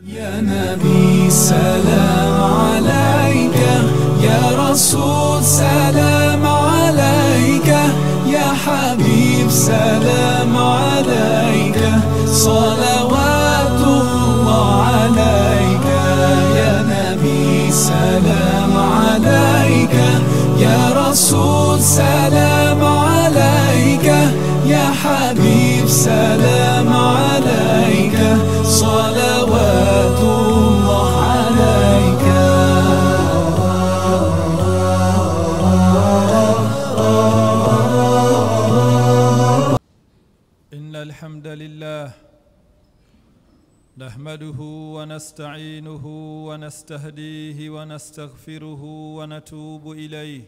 يا نبي سلام عليك يا رسول سلام عليك يا حبيب سلام عليك صلوات الله عليك يا نبي سلام عليك يا رسول سلام عليك يا حبيب سلام عليك صلوات الله عليك إن الحمد لله نحمده ونستعينه ونستهديه ونستغفره ونتوب إليه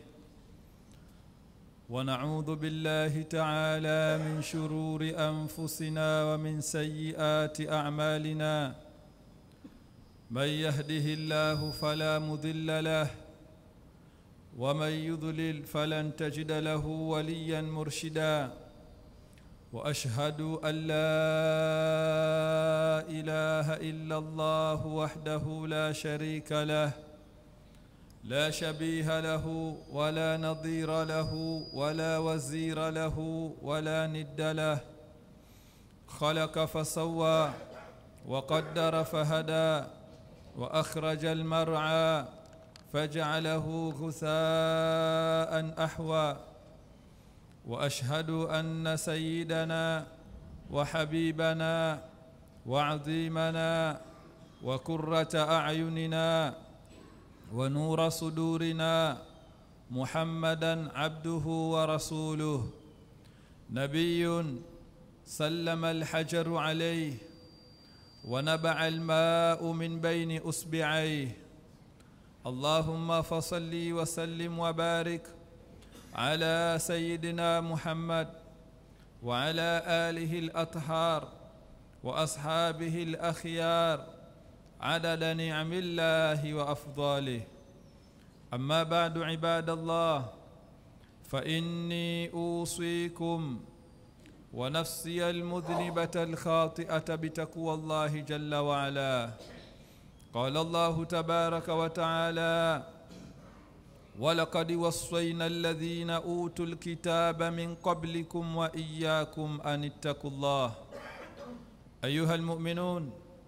ونعوذ بالله تعالى من شرور أنفسنا ومن سيئات أعمالنا من يهده الله فلا مضل له ومن يضلل فلن تجد له وليا مرشدا واشهد ان لا اله الا الله وحده لا شريك له لا شبيه له ولا نظير له ولا وزير له ولا ند له خلق فسوى وقدر فهدى واخرج المرعى فجعله غثاء احوى واشهد ان سيدنا وحبيبنا وعظيمنا وكره اعيننا ونور صدورنا محمدا عبده ورسوله نبي سلم الحجر عليه ونبع الماء من بين اصبعيه اللهم فصل وسلم وبارك على سيدنا محمد وعلى اله الاطهار واصحابه الاخيار عدد نعم الله وافضاله اما بعد عباد الله فاني اوصيكم ونفسي المذنبه الخاطئه بتقوى الله جل وعلا قال الله تبارك وتعالى ولقد وصينا الذين اوتوا الكتاب من قبلكم واياكم ان اتقوا الله ايها المؤمنون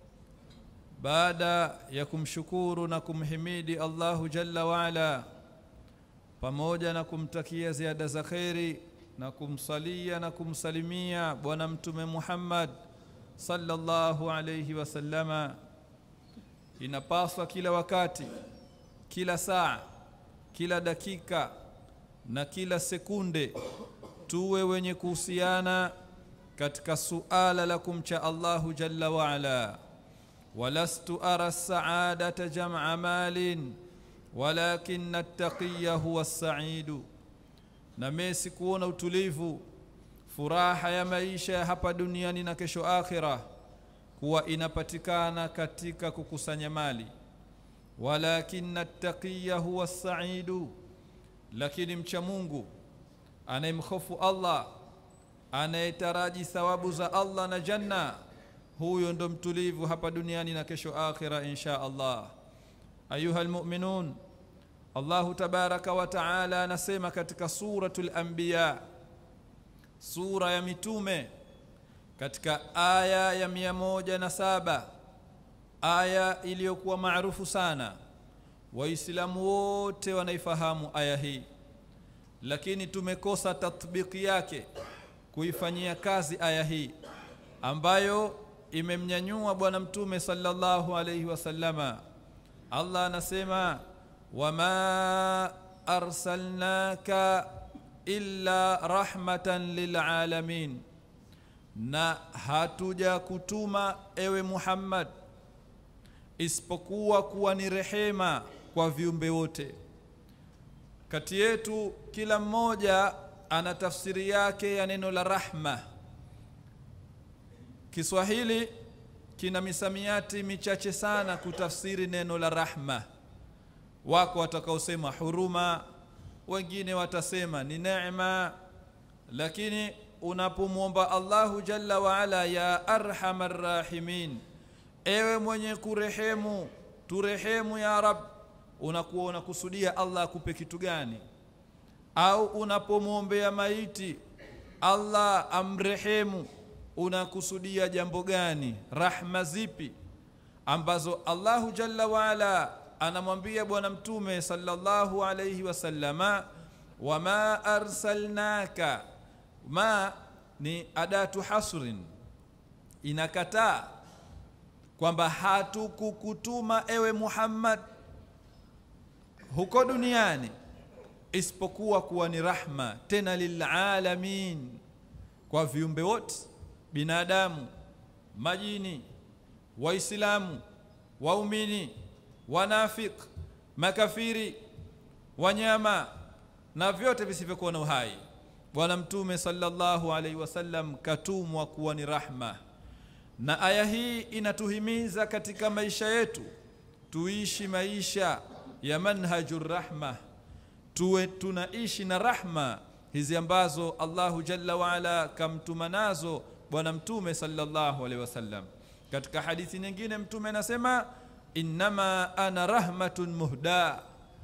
baada ya kumshukuru na kumhimidi Allahu Jalla waala pamoja na kumtakia ziada za kheri na kumsalia na kumsalimia bwana mtume Muhammad sallallahu alayhi wasallama inapaswa kila wakati kila saa kila dakika na kila sekunde tuwe wenye kuhusiana katika suala la kumcha Allahu Jalla waala ولست أرى السعادة جمع مال ولكن التقي هو السعيد نميسي kuona utulivu furaha ya maisha hapa duniani na kesho akhira kuwa inapatikana katika kukusanya mali walakin attaqiya huwa as-sa'idu lakini mcha Mungu anayemhofu Allah anayetaraji thawabu za Allah na janna huyo ndo mtulivu hapa duniani na kesho akhira insha Allah ayuha almu'minun Allahu tabaraka wa taala anasema katika suratul anbiya sura ya mitume katika aya ya mia moja na saba aya iliyokuwa maarufu sana waislamu wote wanaifahamu aya hii lakini tumekosa tatbiki yake kuifanyia kazi aya hii ambayo imemnyanyua bwana mtume sallallahu alayhi wasallama Allah anasema wama arsalnaka illa rahmatan lilalamin na hatuja kutuma ewe Muhammad isipokuwa kuwa ni rehema kwa viumbe wote kati yetu kila mmoja ana tafsiri yake ya neno la rahma Kiswahili kina misamiati michache sana kutafsiri neno la rahma. Wako watakaosema huruma, wengine watasema ni neema, lakini unapomwomba Allahu jalla wa ala ya arhamar rahimin ewe mwenye kurehemu turehemu ya rab unakuwa unakusudia allah akupe kitu gani au unapomwombea maiti allah amrehemu unakusudia jambo gani rahma zipi ambazo allahu jalla waala anamwambia bwana mtume sallallahu alayhi wasallama wama arsalnaka ma ni adatu hasrin inakataa kwamba hatukukutuma ewe muhammad huko duniani isipokuwa kuwa ni rahma tena lilalamin kwa viumbe wote binadamu majini waislamu waumini wanafik makafiri wanyama na vyote visivyokuwa na uhai bwana mtume sallallahu alaihi wasallam katumwa kuwa ni rahma na aya hii inatuhimiza katika maisha yetu tuishi maisha ya manhaju rahma tuwe tunaishi na rahma hizi ambazo allahu jalla waala kamtuma nazo bwana mtume sallallahu alaihi wasallam katika hadithi nyingine mtume anasema innama ana rahmatun muhda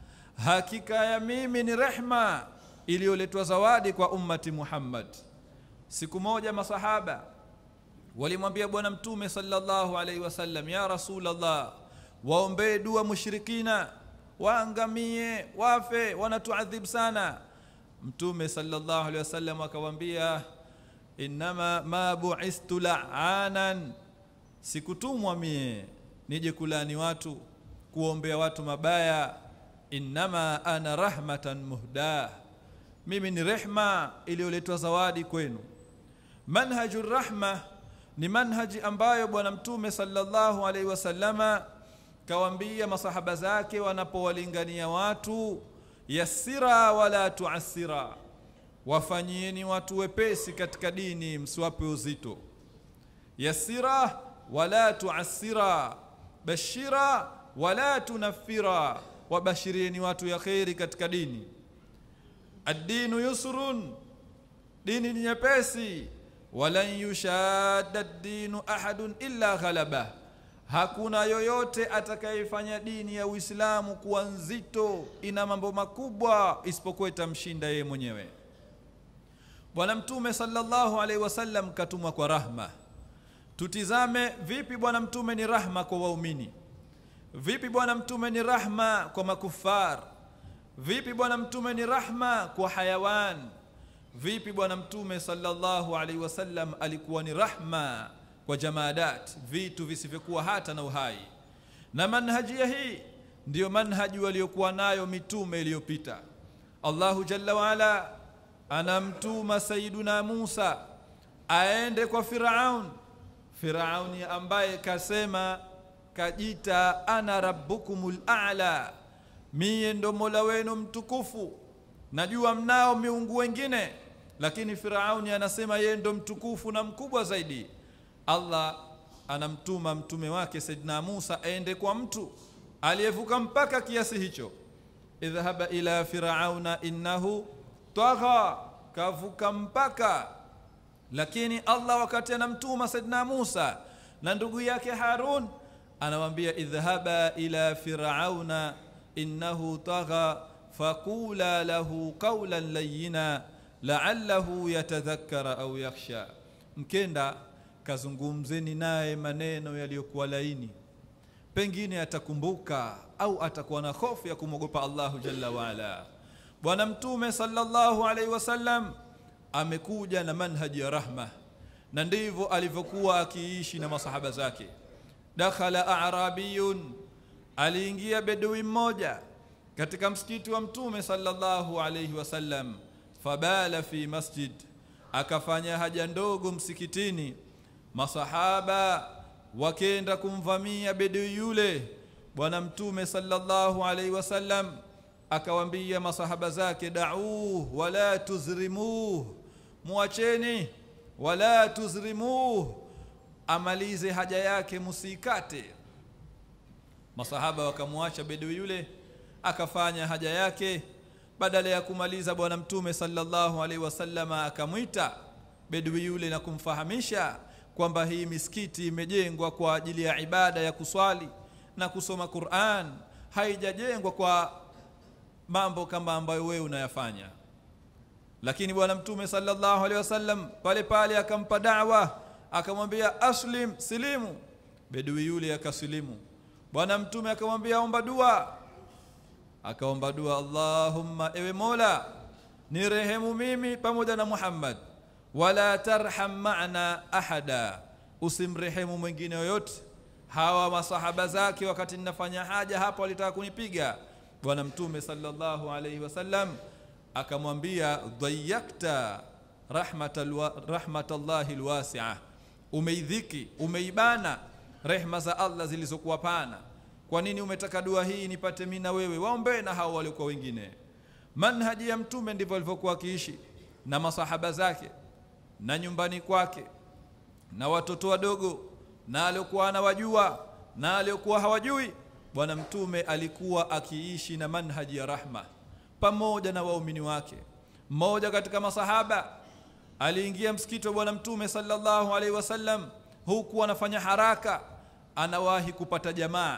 hakika ya mimi ni rehma iliyoletwa zawadi kwa ummati muhammad siku moja masahaba walimwambia bwana mtume sallallahu alaihi wasallam ya rasulallah waombee dua mushrikina waangamie wafe wanatuadhib sana mtume sallallahu alaihi wasallam akawaambia innama ma buistu laanan sikutumwa mie nije kulani watu kuombea watu mabaya innama ana rahmatan muhda mimi ni rehma iliyoletwa zawadi kwenu manhaju rahma ni manhaji ambayo bwana mtume sallallahu alaihi wasallama kawambia masahaba zake wanapowalingania watu yassira wala tuasira wafanyieni watu wepesi katika dini msiwape uzito yassira wala tuasira bashira wala tunafira wabashirieni watu ya kheri katika dini addinu yusrun dini ni nyepesi walan yushadda ddinu ahadun illa ghalabah hakuna yoyote atakayefanya dini ya uislamu kuwa nzito ina mambo makubwa isipokuwa itamshinda yeye mwenyewe bwana mtume sallallahu alaihi wasallam katumwa kwa rahma tutizame vipi bwana mtume ni rahma kwa waumini vipi bwana mtume ni rahma kwa makufar vipi bwana mtume ni rahma kwa hayawan vipi bwana mtume sallallahu alaihi wasallam alikuwa ni rahma kwa jamadat vitu visivyokuwa hata na uhai na manhajia hii ndiyo manhaji waliokuwa nayo mitume iliyopita allahu jalla waala anamtuma sayiduna musa aende kwa firaun firauni ambaye kasema kajita ana rabbukumul a'la miye ndo mola wenu mtukufu najua mnao miungu wengine lakini firauni anasema yeye ndo mtukufu na mkubwa zaidi allah anamtuma mtume wake saidina musa aende kwa mtu aliyevuka mpaka kiasi hicho idhhaba ila firauna innahu tagha kavuka mpaka lakini allah wakati anamtuma saidina musa na ndugu yake harun anawambia idhhaba ila firauna innahu tagha faqula lahu qawlan layyina la'allahu yatadhakkara au yakhsha mkenda kazungumzeni naye maneno yaliyokuwa laini pengine atakumbuka au atakuwa na hofu ya kumwogopa Allahu jalla waala bwana mtume sallallahu alaihi wasallam amekuja na manhaji ya rahma na ndivyo alivyokuwa akiishi na masahaba zake dakhala a'rabiyun aliingia bedui mmoja katika msikiti wa mtume sallallahu alaihi wasallam fabala fi masjid akafanya haja ndogo msikitini masahaba wakenda kumvamia bedui yule bwana mtume sallallahu alaihi wasallam akawambia masahaba zake da'uh wala tuzrimuh muacheni wala tuzrimuh amalize haja yake musikate masahaba wakamwacha bedui yule akafanya haja yake badala ya kumaliza bwana mtume sallallahu alaihi wasallama akamwita bedui yule na kumfahamisha kwamba hii misikiti imejengwa kwa ajili ya ibada ya kuswali na kusoma Qur'an haijajengwa kwa mambo kama ambayo wewe unayafanya lakini bwana mtume sallallahu alaihi wasallam pale pale akampa da'wa akamwambia aslim silimu bedui yule akasilimu bwana mtume akamwambia omba dua akaomba dua Allahumma ewe Mola nirehemu mimi pamoja na Muhammad wala tarham ma'na ahada usimrehemu mwingine yoyote hawa masahaba zake wakati ninafanya haja hapo walitaka kunipiga bwana mtume sallallahu alaihi wasallam akamwambia dhayakta rahmatal rahmatallahi alwasi'a umeidhiki umeibana rehma za Allah zilizokuwa pana kwa nini umetaka dua hii nipate mimi na wewe waombe na hao walikuwa wengine manhaji ya mtume ndivyo alivyokuwa akiishi na masahaba zake na nyumbani kwake na watoto wadogo na aliokuwa anawajua na aliokuwa hawajui bwana mtume alikuwa akiishi na manhaji ya rahma pamoja na waumini wake mmoja katika masahaba aliingia msikiti wa bwana mtume sallallahu alaihi wasallam huku anafanya haraka anawahi kupata jamaa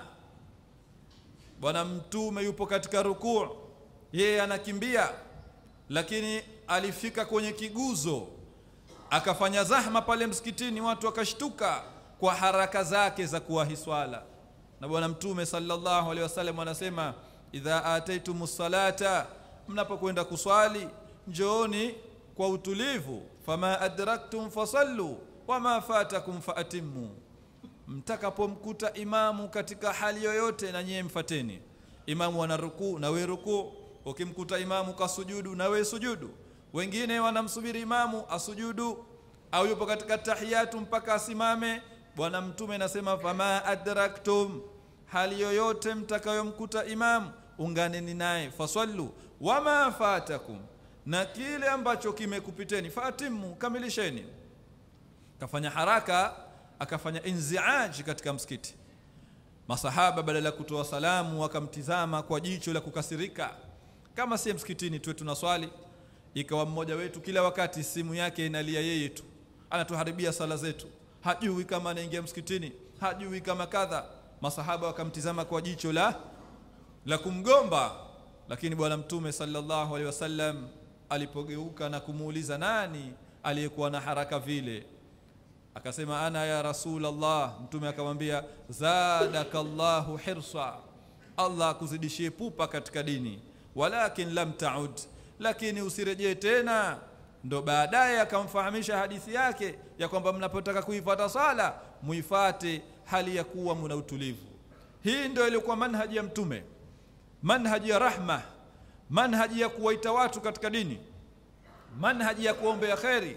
bwana mtume yupo katika rukuu yeye anakimbia lakini alifika kwenye kiguzo akafanya zahma pale msikitini watu wakashtuka kwa haraka zake za kuwahi swala na bwana mtume sallallahu alaihi wasallam anasema idha ataitumus salata mnapokwenda kuswali njooni kwa utulivu fama adraktum fasallu wama fatakum faatimmu mtakapomkuta imamu katika hali yoyote na nyie mfateni imamu ana rukuu na we rukuu ukimkuta imamu kasujudu na we sujudu wengine wanamsubiri imamu asujudu au yupo katika tahiyatu mpaka asimame bwana mtume anasema fama adraktum hali yoyote mtakayomkuta imamu unganeni naye fasallu wama fatakum na kile ambacho kimekupiteni fatimu kamilisheni kafanya haraka akafanya inziaj katika msikiti masahaba badala ya kutoa salamu wakamtizama kwa jicho la kukasirika kama si msikitini tuwe tunaswali ikawa mmoja wetu kila wakati simu yake inalia yeye tu anatuharibia sala zetu hajui kama anaingia msikitini hajui kama kadha masahaba wakamtizama kwa jicho la la kumgomba lakini bwana mtume sallallahu alaihi wasallam alipogeuka na kumuuliza nani aliyekuwa na haraka vile akasema ana ya rasul Allah mtume akamwambia zadakallahu hirsa Allah akuzidishie pupa katika dini walakin lam taud lakini usirejee tena ndo baadaye akamfahamisha hadithi yake ya kwamba mnapotaka kuifuata sala muifate hali ya kuwa muna utulivu hii ndio ilikuwa manhaji ya mtume manhaji ya rahma manhaji ya kuwaita watu katika dini manhaji ya kuombea kheri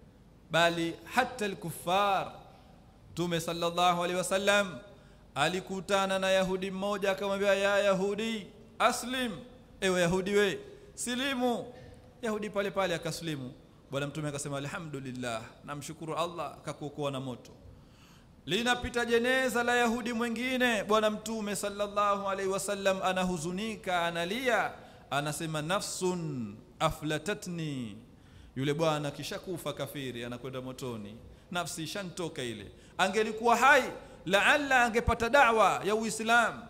bali hata alkuffar mtume sallallahu alaihi wasallam alikutana na yahudi mmoja akamwambia ya yahudi aslim ewe yahudi we silimu yahudi pale pale akaslimu bwana mtume akasema alhamdulillah namshukuru allah akakuokoa na moto linapita jeneza la yahudi mwingine bwana mtume sallallahu alaihi wasallam anahuzunika analia anasema nafsun aflatatni yule bwana kishakufa kafiri anakwenda motoni nafsi ishantoka ile angelikuwa hai laalla angepata dawa ya uislamu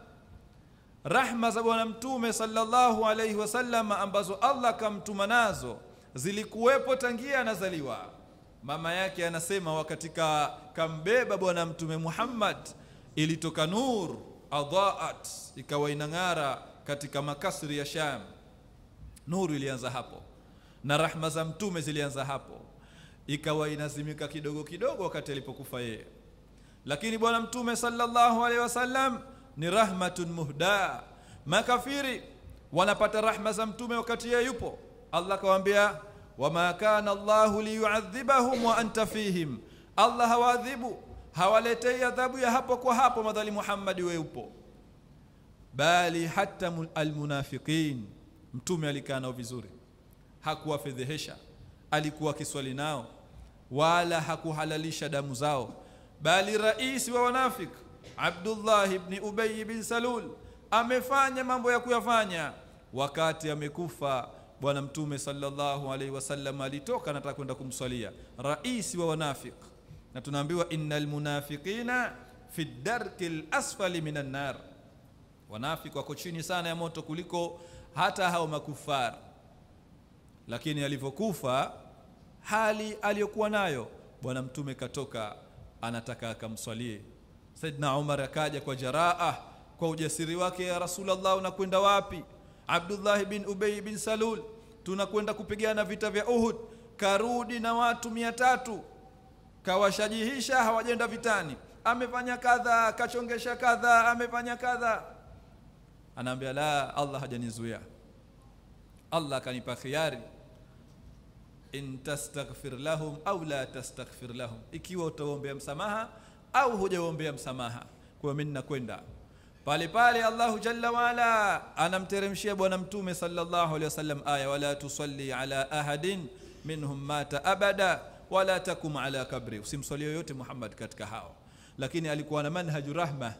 rahma za bwana mtume sallallahu alaihi wasallam ambazo allah kamtuma nazo zilikuwepo tangia anazaliwa mama yake anasema wakati ka, kambeba bwana mtume Muhammad ilitoka nur adhaat ikawa inang'ara katika makasri ya Sham nuru ilianza hapo na rahma za mtume zilianza hapo ikawa inazimika kidogo kidogo wakati alipokufa yeye lakini bwana mtume sallallahu alaihi wasallam ni rahmatun muhda makafiri wanapata rahma za mtume wakati yeye yupo Allah kawaambia wama kana Allahu liyuadhibahum wa anta fihim Allah hawaadhibu hawaletei adhabu ya hapo kwa hapo madhali Muhammad wewe upo bali hata almunafiqin mtume alikaa nao vizuri hakuwafedhehesha alikuwa kiswali nao wala hakuhalalisha damu zao bali rais wa wanafik Abdullah ibn Ubay bin Salul amefanya mambo ya kuyafanya wakati amekufa bwana mtume sallallahu alaihi wasallam alitoka anataka kwenda kumswalia rais wa wanafik na tunaambiwa innal munafiqina fi darki lasfali minan nar wanafiki wako chini sana ya moto kuliko hata hao makufar lakini alivyokufa hali aliyokuwa nayo bwana mtume katoka anataka akamswalie saidna umar akaja kwa jaraa kwa ujasiri wake ya rasulllah unakwenda wapi abdullahi bin ubei bin salul tunakwenda kupigana vita vya uhud karudi na watu mia tatu kawashajihisha hawajenda vitani amefanya kadha kachongesha kadha amefanya kadha anaambia la allah hajanizuia allah akanipa khiari in tastaghfir lahum au la tastaghfir lahum ikiwa utaombea msamaha au hujaombea msamaha kwa mimi ninakwenda pale pale Allahu jalla waala anamteremshia bwana mtume sallallahu alaihi wasallam aya wala tusalli ala ahadin minhum mata abada wala takum ala kabri usimswalie yoyote Muhammad katika hao lakini alikuwa na manhaju rahma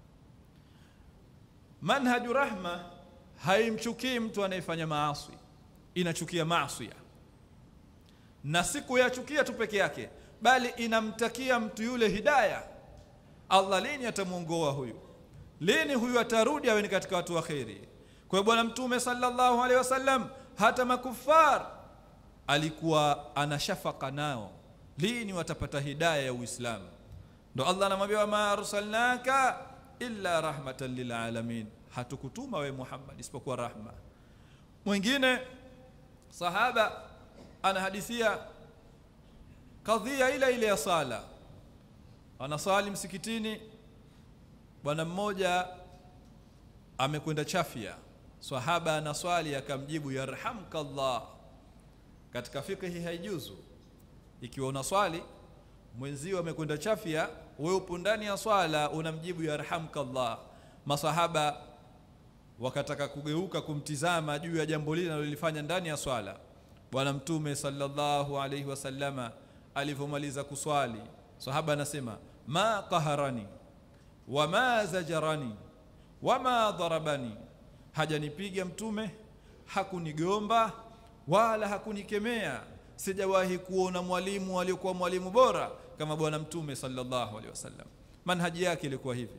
manhaju rahma haimchukii mtu anayefanya maasi inachukia maasi na si kuyachukia tu peke yake bali inamtakia mtu yule hidaya Allah lini atamuongoa huyu lini huyu atarudi awe ni katika watu wa kheri kwa hiyo bwana mtume sallallahu alaihi wasallam hata makufar alikuwa ana shafaka nao lini watapata hidaya ya uislamu ndo Allah anamwambia wama arsalnaka illa rahmatan lilalamin hatukutuma we Muhammad isipokuwa rahma mwingine sahaba anahadithia kadhia ile ile ya sala anasali msikitini bwana mmoja amekwenda chafya sahaba anaswali akamjibu yarhamkallah katika fikhi haijuzu ikiwa unaswali mwenzio amekwenda chafya wewe upo ndani ya swala unamjibu yarhamkallah masahaba wakataka kugeuka kumtizama juu ya jambo lile analolifanya ndani ya swala bwana mtume sallallahu alaihi wasallama alivyomaliza kuswali sahaba anasema ma qaharani wama zajarani wama dharabani hajanipiga mtume hakunigomba wala hakunikemea sijawahi kuona mwalimu aliyokuwa mwalimu bora kama bwana mtume sallallahu alaihi wasallam manhaji yake ilikuwa hivi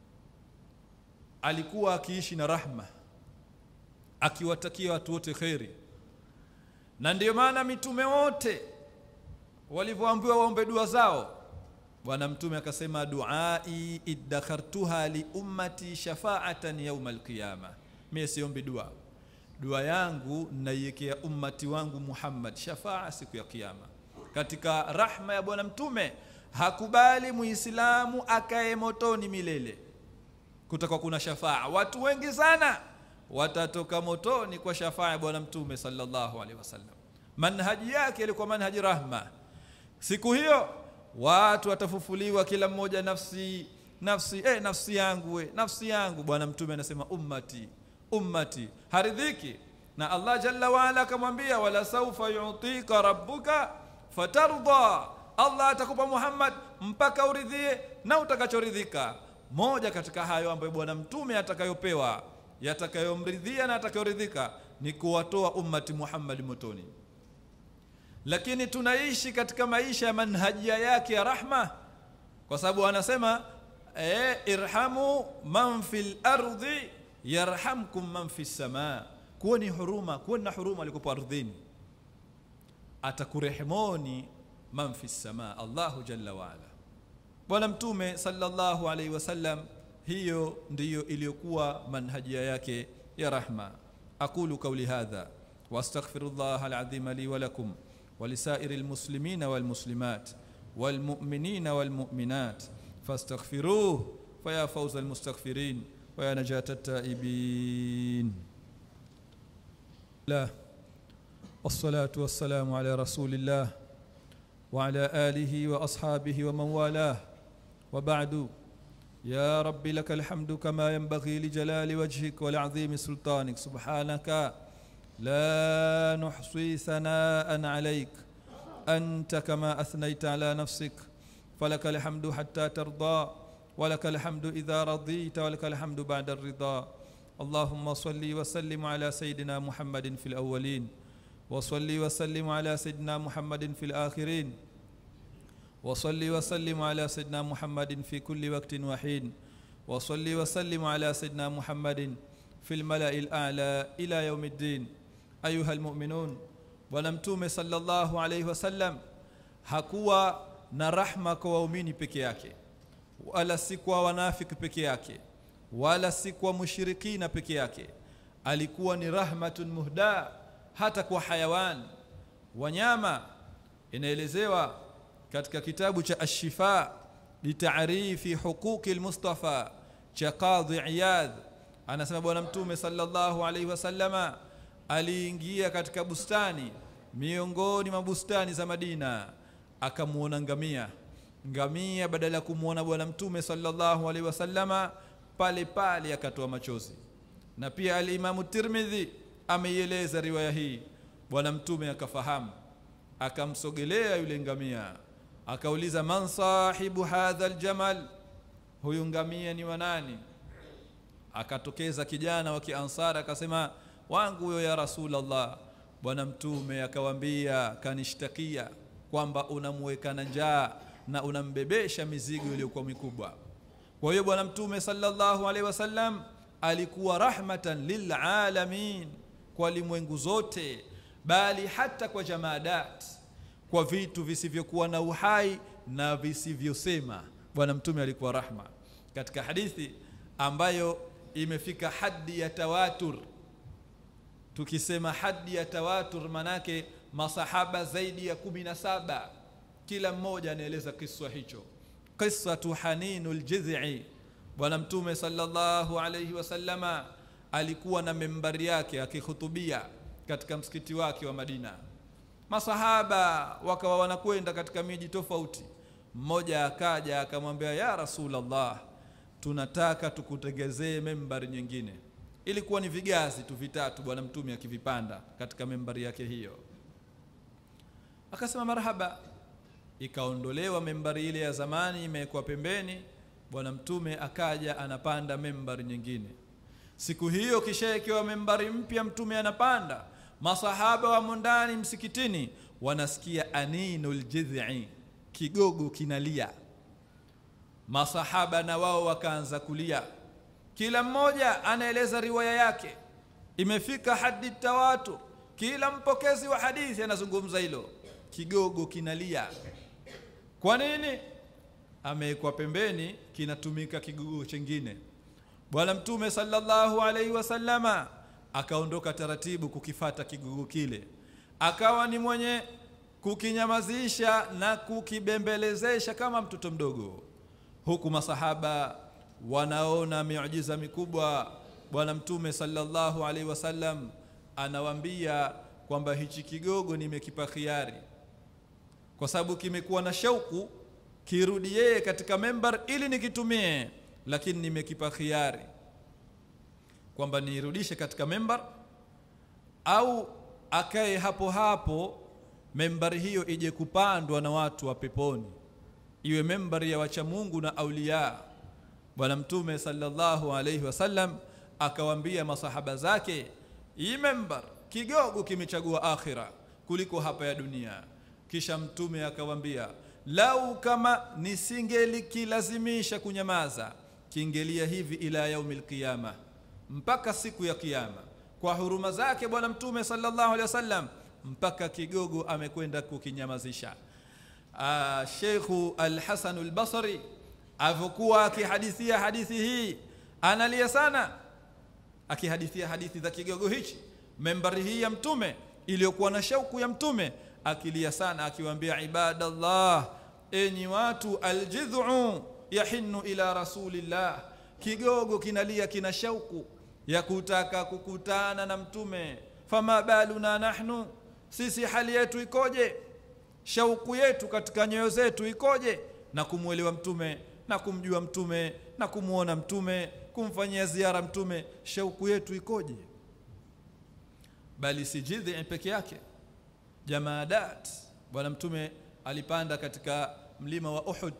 alikuwa akiishi na rahma akiwatakia watu wote kheri na ndiyo maana mitume wote walivyoambiwa waombe dua zao bwana mtume akasema duai iddakhartuha li ummati shafaatan yauma alqiyama mie siombi dua dua yangu naiwekea ummati wangu Muhammad shafaa siku ya kiyama katika rahma ya bwana mtume hakubali muislamu akae motoni milele kutakuwa kuna shafaa watu wengi sana watatoka motoni kwa shafaa ya bwana mtume sallallahu alaihi wasallam manhaji yake ilikuwa manhaji rahma siku hiyo watu watafufuliwa kila mmoja nafsi nafsi eh, nafsi yangu we, nafsi yangu bwana mtume anasema ummati ummati haridhiki na Allah jalla waala akamwambia wala saufa yutika rabbuka fatarda Allah atakupa Muhammad mpaka uridhie na utakachoridhika moja katika hayo ambayo bwana mtume atakayopewa yatakayomridhia na atakayoridhika ni kuwatoa ummati Muhammad motoni lakini tunaishi katika maisha ya manhajia yake ya rahma kwa sababu anasema e, irhamu man fil ardi yarhamkum man fis samaa kuweni huruma kuweni na huruma alikopo ardhini atakurehemoni man fis samaa Allahu jalla waala bwana mtume sallallahu alaihi wasallam hiyo ndiyo iliyokuwa manhajia yake ya rahma aqulu qawli hadha واستغفر العظيم لي ولكم ولسائر المسلمين والمسلمات والمؤمنين والمؤمنات فاستغفروه فيا فوز المستغفرين ويا نجاة التائبين لا والصلاة والسلام على رسول الله وعلى آله وأصحابه ومن والاه وبعد يا رب لك الحمد كما ينبغي لجلال وجهك ولعظيم سلطانك سبحانك لا نحصي ثناء عليك أنت كما أثنيت على نفسك فلك الحمد حتى ترضى ولك الحمد إذا رضيت ولك الحمد بعد الرضا اللهم صل وسلم على سيدنا محمد في الأولين وصل وسلم على سيدنا محمد في الآخرين وصل وسلم على سيدنا محمد في كل وقت وحين وصل وسلم على سيدنا محمد في الملأ الأعلى إلى يوم الدين أيها المؤمنون ونمتوم صلى الله عليه وسلم hakuwa na rahma kwa waumini peke yake wala si kwa wanafiki peke yake wala si kwa mushirikina peke yake alikuwa ni rahmatun muhda hata kwa hayawan wanyama inaelezewa katika kitabu cha ashifa litarifi huquqi lmustafa cha qadhi iyadh anasema bwana mtume sallallahu alaihi wasallama aliingia katika bustani miongoni mwa bustani za madina akamuona ngamia ngamia badala ya kumwona bwana mtume sallallahu alaihi wasallama pale pale akatoa machozi na pia alimamu tirmidhi ameieleza riwaya hii bwana mtume akafahamu akamsogelea yule ngamia akauliza man sahibu hadha aljamal huyu ngamia ni wanani akatokeza kijana wa kiansara akasema wangu huyo ya rasulallah bwana mtume akawambia kanishtakia kwamba unamweka na njaa na unambebesha mizigo iliyokuwa mikubwa kwa hiyo bwana mtume sallallahu alaihi wasallam alikuwa rahmatan lilalamin kwa limwengu zote bali hata kwa jamaadat kwa vitu visivyokuwa na uhai na visivyosema bwana mtume alikuwa rahma katika hadithi ambayo imefika hadi ya tawatur tukisema hadi ya tawatur manake masahaba zaidi ya kumi na saba kila mmoja anaeleza kiswa hicho qissatu haninu ljidhi bwana mtume sallallahu alayhi wasallama alikuwa na membari yake akihutubia katika msikiti wake wa madina masahaba wakawa wanakwenda katika miji tofauti mmoja akaja akamwambia ya rasulallah tunataka tukutengezee membari nyingine ilikuwa ni vigazi tu vitatu bwana mtume akivipanda katika membari yake hiyo akasema marhaba ikaondolewa membari ile ya zamani imewekwa pembeni bwana mtume akaja anapanda membari nyingine siku hiyo kishaekewa membari mpya mtume anapanda masahaba wamo ndani msikitini wanasikia aninul jidhi kigogo kinalia masahaba na wao wakaanza kulia kila mmoja anaeleza riwaya yake imefika hadi tawatu kila mpokezi wa hadithi anazungumza hilo kigogo kinalia kwa nini amewekwa pembeni kinatumika kigogo chengine bwana mtume sallallahu alaihi wasallama akaondoka taratibu kukifata kigogo kile akawa ni mwenye kukinyamazisha na kukibembelezesha kama mtoto mdogo huku masahaba wanaona miujiza mikubwa bwana mtume sallallahu alaihi wasallam anawambia kwamba hichi kigogo nimekipa khiari kwa sababu kimekuwa na shauku kirudi yeye katika membar ili nikitumie lakini nimekipa khiari kwamba nirudishe katika membar au akae hapo hapo membari hiyo ije kupandwa na watu wa peponi iwe membari ya wacha Mungu na aulia bwana mtume sallallahu alaihi wasallam akawambia masahaba zake hii membar kigogo kimechagua akhira kuliko hapa ya dunia kisha mtume akawambia lau kama nisingelikilazimisha kunyamaza kiingelia hivi ila yaumil qiyama mpaka siku ya kiyama kwa huruma zake bwana mtume sallallahu alaihi wasallam mpaka kigogo amekwenda kukinyamazisha Sheikhu Al-Hasan Al-Basri avyokuwa akihadithia hadithi hii analia sana akihadithia hadithi za kigogo hichi membari hii ya mtume iliyokuwa na shauku ya mtume akilia sana akiwaambia ibadallah enyi watu aljidhu yahinnu ila rasulillah kigogo kinalia kina shauku ya kutaka kukutana na mtume fama baluna nahnu sisi hali yetu ikoje shauku yetu katika nyoyo zetu ikoje na kumwelewa mtume na kumjua mtume na kumwona mtume kumfanyia ziara mtume shauku yetu ikoje bali si jidhi peke yake jamaadat bwana mtume alipanda katika mlima wa Uhud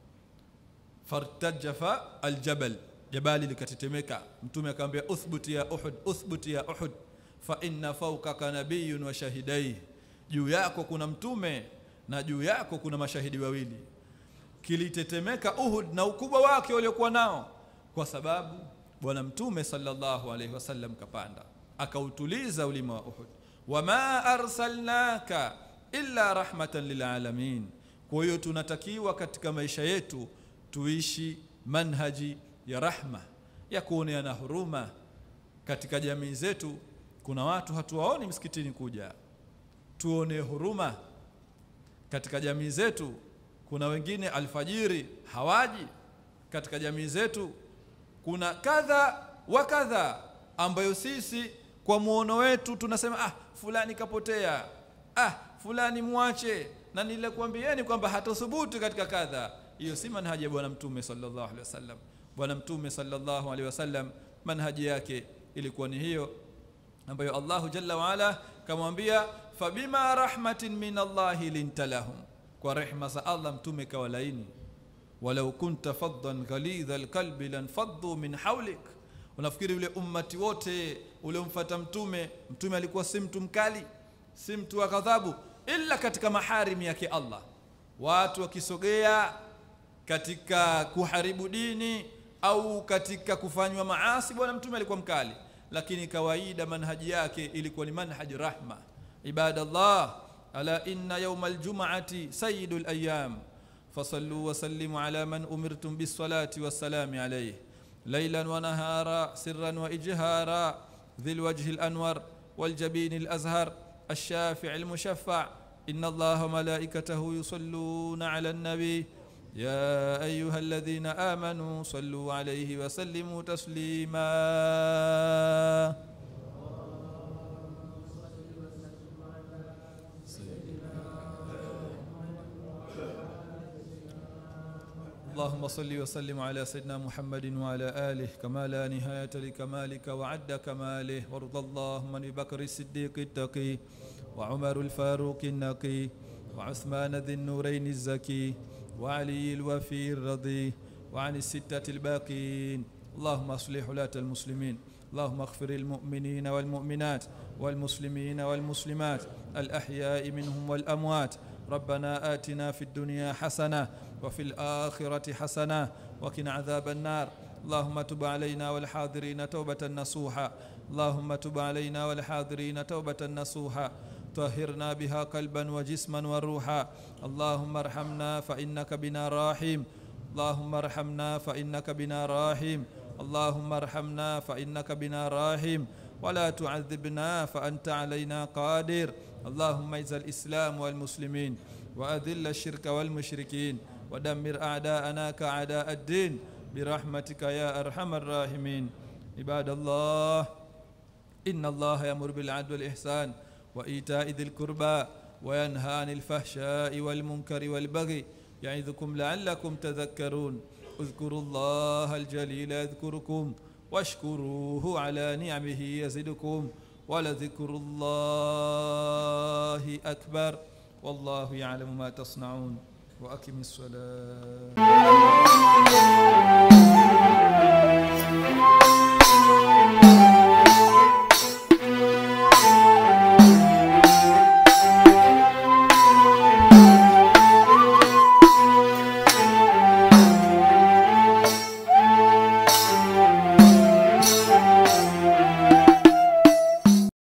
fartajafa aljabal jabali likatetemeka mtume akamwambia uthbut ya Uhud uthbut ya Uhud fa inna fawqaka nabiyyun wa shahidai juu yako kuna mtume na juu yako kuna mashahidi wawili kilitetemeka Uhud na ukubwa wake uliokuwa nao kwa sababu bwana mtume sallallahu alaihi wasallam kapanda akautuliza ulima wa Uhud wama arsalnaka illa rahmatan lilalamin kwa hiyo tunatakiwa katika maisha yetu tuishi manhaji ya rahma ya kuoneana huruma katika jamii zetu kuna watu hatuwaoni msikitini kuja tuone huruma katika jamii zetu kuna wengine alfajiri hawaji katika jamii zetu kuna kadha wa kadha ambayo sisi kwa muono wetu tunasema ah fulani kapotea ah fulani mwache na nilikuambieni kwamba hatothubutu katika kadha hiyo si manhaji ya bwana mtume sallallahu alaihi wasallam bwana mtume sallallahu alaihi wasallam manhaji yake ilikuwa ni hiyo ambayo Allahu jalla wa ala kamwambia fabima rahmatin min Allahi linta lahum kwa rehma za Allah mtume kawalaini walau kunta faddan ghalidha alqalbi lanfaddu min hawlik unafikiri ule ummati wote uliomfuata mtume mtume alikuwa si mtu mkali si mtu wa ghadhabu illa katika maharim yake Allah watu wakisogea katika kuharibu dini au katika kufanywa maasi bwana mtume alikuwa mkali lakini kawaida manhaji yake ilikuwa ni manhaji rahma ibadallah ala inna yawma aljum'ati sayyidul ayyam fasallu wa sallimu ala man umirtum bis salati was salami alayhi laylan wa nahara sirran wa ijhara dhil wajhi al anwar wal jabin al azhar الشافع المشفع إن الله وملائكته يصلون على النبي يا أيها الذين آمنوا صلوا عليه وسلموا تسليما اللهم صل وسلم على سيدنا محمد وعلى آله كما لا نهاية لكمالك وعد كماله وارض اللهم عن بكر الصديق التقي وعمر الفاروق النقي وعثمان ذي النورين الزكي وعلي الوفي الرضي وعن الستة الباقين اللهم اصلح ولاة المسلمين اللهم اغفر المؤمنين والمؤمنات والمسلمين والمسلمات الأحياء منهم والأموات ربنا آتنا في الدنيا حسنة وفي الآخرة حسنة وقنا عذاب النار اللهم تب علينا والحاضرين توبة نصوحا اللهم تب علينا والحاضرين توبة نصوحا طهرنا بها قلبا وجسما وروحا اللهم ارحمنا فإنك بنا راحم اللهم ارحمنا فإنك بنا راحم اللهم ارحمنا فإنك بنا راحم ولا تعذبنا فأنت علينا قادر اللهم اعز الإسلام والمسلمين وأذل الشرك والمشركين ودمر أعداءنا كأعداء الدين برحمتك يا أرحم الراحمين عباد الله إن الله يأمر بالعدل والإحسان وإيتاء ذي القربى وينهى عن الفحشاء والمنكر والبغي يعظكم لعلكم تذكرون اذكروا الله الجليل يذكركم واشكروه على نعمه يزدكم ولذكر الله أكبر والله يعلم ما تصنعون وأقم الصلاة